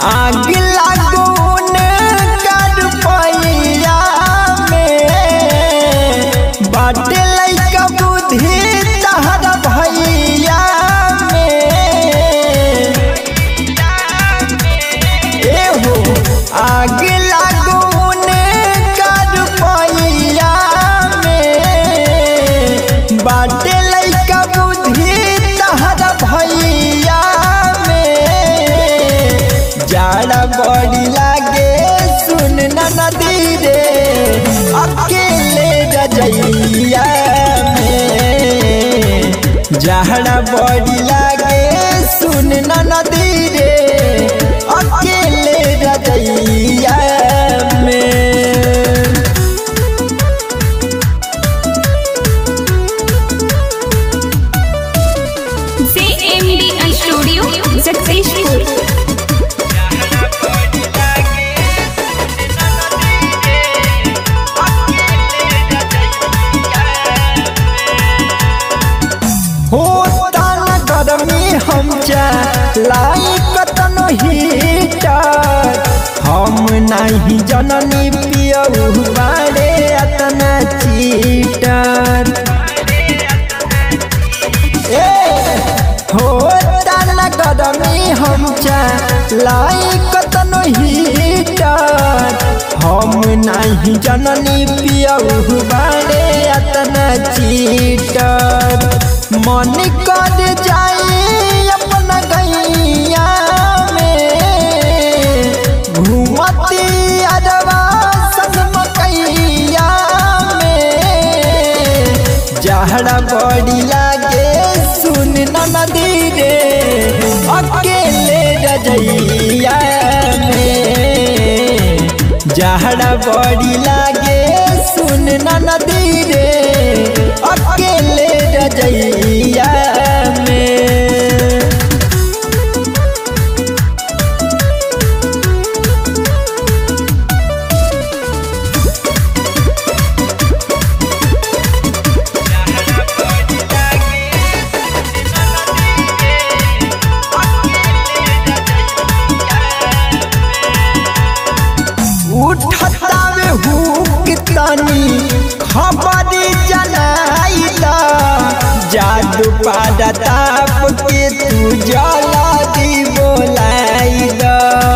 आग लागून कर पैया में बाटे लइका बुद्धि तहरा भैया में एहो आग लागून कर पैया में बाटे लइका बुद्धि तहरा भैया में जाड़ा बड़ी लागे सुन न नदी रे अकेले रजैया में जाड़ा बड़ी लागे सुन न नदी रे अकेले रजैया में JMD Studio Successful. होता न गरमी हम लाई कतनो हीटर हम नहीं जननी पियऊ बारे अतना चीटर ए होता न गरमी हम लाई कतनो हीटर हम नहीं जननी पियऊ बारे अतना चीटर मन कर जाए अपना गैया में घूमती अरवा संग मकैया में जहरा बड़ी लागे सुन न नदी रे अकेले रजैया में जहरा बड़ी लागे सुन न नदी रे अकेले रजैया में उठता में हुक तनी खबर जनाइला जादू पादा ताप के तू जला दी बोलाइला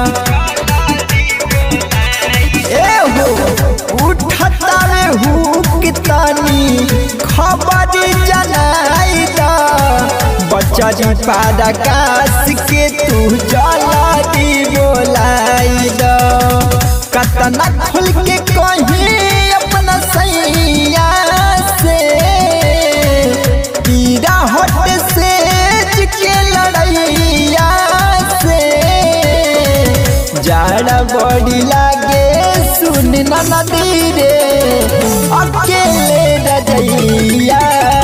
ए हो उठता में हुक तनी खबर जनाइला बचरी पादा कास के तू जला दी बोलाइला कतना खुल के कहीं अपना सैया से पीरा हट से के लड़ैया से जाड़ा बड़ी लागे सुन न नदी रे अकेले रजैया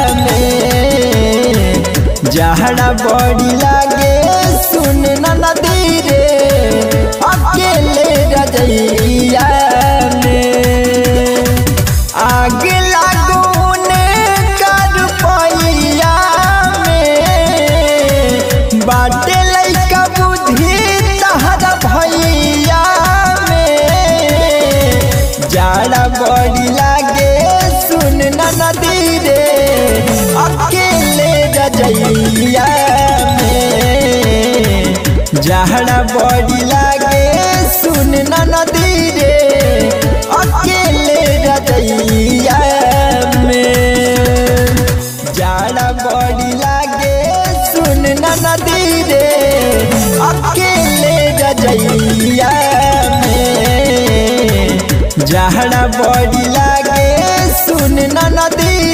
में जाड़ा बड़ी लागे सुन न नदी रे अकेले रजैया में आग लागून कर पैया में बाटे लइका बुद्धि तहरा भैया में जाड़ा बड़ी लागे सुन न नदी रे अकेले रजैया में जहरा बड़ी लागे सुन न नदी रे अकेले रजैया में जाड़ा बड़ी लागे सुन न नदी रे अकेले रजैया में जहरा बड़ी लागे सुन न नदी